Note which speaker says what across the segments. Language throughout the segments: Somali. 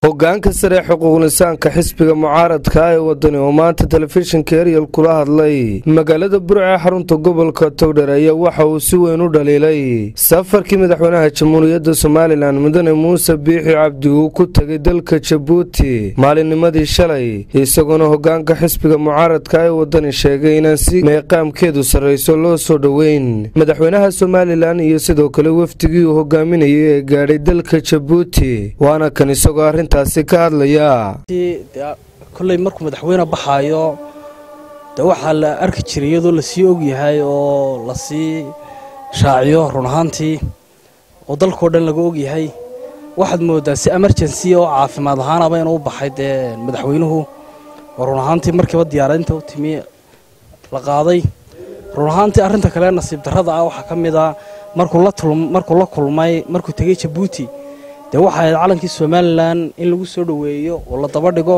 Speaker 1: hogaanka sare xuquuqlisaanka xisbiga mucaaradka ee wadani oo maanta telefishinka eryal kula hadlay magaalada burca ee xarunta gobolka togdher ayaa waxa uu si weyn u dhaliilay safarkii madaxweynaha jamhuuriyadda somalilan mudane muuse biixi cabdi uu ku tegay dalka jabuuti maalinnimadii shalay isagoona hogaanka xisbiga mucaaradka ee wadani sheegay inaan si meeqaamkeedu sarrayso loo soo dhoweyn madaxweynaha somalilan iyo sidoo kale wafdigii uu hogaaminayay ee gaadhay dalka jabuuti waana kan isagoo arrintaasi ka hadlaya
Speaker 2: kolley markuu madaxweyne baxaayo de waxaa la arki jiray iyadoo lasii ogyahay oo lasii shaaciyo run ahaantii oo dalkao dhan laga ogyahay waxaad moodaa si emergency oo caafimaad ahaanaba inuu baxay dee madaxweynuhu oo run ahaantii markiiba diyaaradinta u timi la qaaday run ahaantii arrinta kale nasiib darrada ah waxaa ka mid a markuu la kulmay markuu tegey jabuuti dee waxa ahayd calankii somalilan in lagu soo dhoweeyo oo la daba dhigo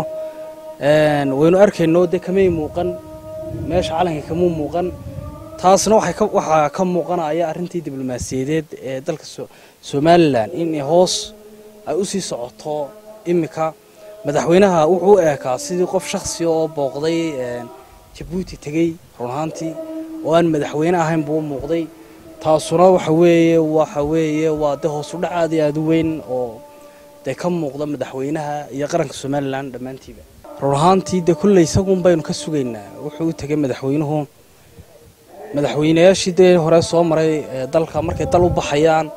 Speaker 2: waynu arkayno dee kamay muuqan meesha calanka kamuu muuqan taasna waxaa ka muuqanaya arrintii diblomaasiyadeed ee dalka somalilan in hoos ay u sii socoto iminka madaxweynaha wuxuu u eekaa sidii qof shakhsiga oo booqday jabuuti tegey run ahaantii oo aan madaxweyne ahayn buu u muuqday taasuna waxa weeye waxa weeye waa dee hoos u dhac aad iyo aad u weyn oo dee ka muuqda madaxweynaha iyo qaranka somalilan dhammaantiiba run ahaantii dee kulley isagun baynu ka sugaynaa wuxuu u tegay madaxweynuhu madaxweynayaashii dee hore soo maray dalka markay dal u baxayaan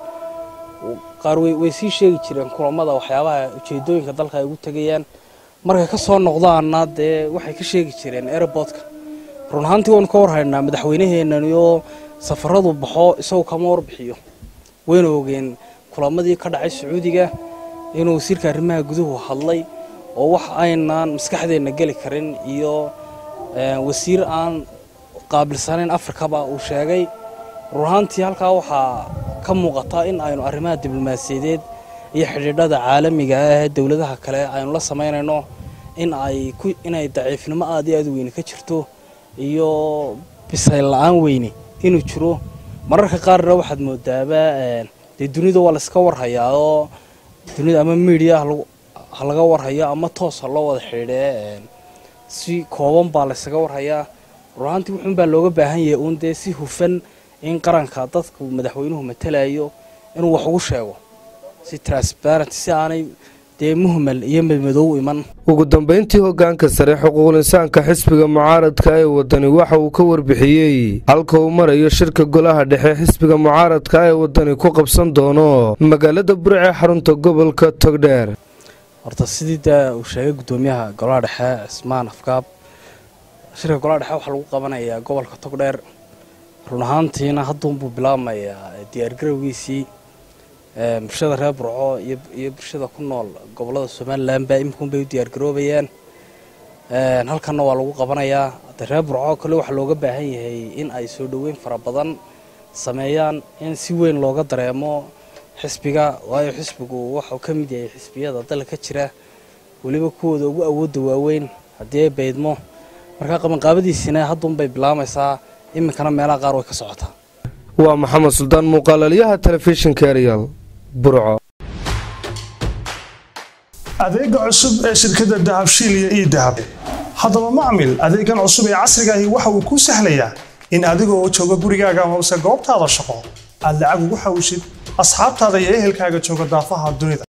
Speaker 2: qaar way sii sheegi jireen kulamada waxyaabaha ujeedooyinka dalka ay ugu tegayaan markay ka soo noqdaanna dee waxay ka sheegi jireen airbortka run ahaantii waynu ka warhaynaa madaxweynaheenaniyo safaradu baxo isagu kama warbixiyo waynu ogeen kulamadii ka dhacay sacuudiga inuu wasiirka arrimaha guduhu hadlay oo wax aynaan maskaxdeenna geli karin iyo wasiir aan qaabilsanayn afrikaba uu sheegay run ahaantii halkaa waxaa ka muuqata in aynu arrimaha diblomaasiyadeed iyo xidhiidhada caalamiga ah ee dowladaha kale aynu la samaynayno in ay inay daciifnimo aad iyo aad u weyne ka jirto iyo bisayl la-aan weyne inuu jiro mararka qaarna waxaad moodaaba dee dunida waa layska warhayaa oo dunida ama miidiya ha laga warhayo ama toos ha loo wada xidhiidhee si kooban baa laysaga warhayaa runaantii wuxuun baa looga baahan yahay uun dee si hufan in qaranka dadku madaxweynuhu matalayo inuu wax ugu sheego si transparent si aanay dee muhmal iyo madmadow iman
Speaker 1: ugu dambayntii hogaanka sare xuquuqlisaanka xisbiga mucaaradka ee wadani waxa uu ka warbixiyey halka uu marayo shirka golaha dhexe xisbiga mucaaradka ee wadani ku qabsan doono magaalada burce xarunta gobolka togdheer
Speaker 2: horta sidii dee uu sheegay guddoomiyaha golaha dhexe cismaan afkaab shirka golaha dhexe waxaa lagu qabanayaa gobolka togdheer run ahaantiina hadduunbuu bilaabmayaa diyaargarowgiisii bulshada reer burco iyo bulshada ku nool gobolada somalilan baa iminkuunbay u diyaargaroobayaan halkanna waa lagu qabanayaa de reer burco kale waxaa looga baahan yahay in ay soo dhoweyn fara badan sameeyaan in si weyn looga dareemo xisbiga waayo xisbigu waxuu ka mid yahay xisbiyada dalka ka jira weliba kuwooda ugu awoodda waaweyn haddii ay baydmo markaa qabanqaabadiisina hadduunbay bilaamaysaa iminkana meelaha qaar way ka socotaa
Speaker 1: waa maxamed suldaan muuqaalalyaha telefishinka eryal burco
Speaker 3: adeega cusub ee shirkadda dahabshiil iyo ii dahab haddaba macmil adeegan cusub ee casrigaahi waxa uu kuu sahlayaa in adigoo jooga gurigaaga hoose goobtaada shaqo aad lacag ugu xawshid asxaabtaada iyo ehelkaaga jooga daafaha dunida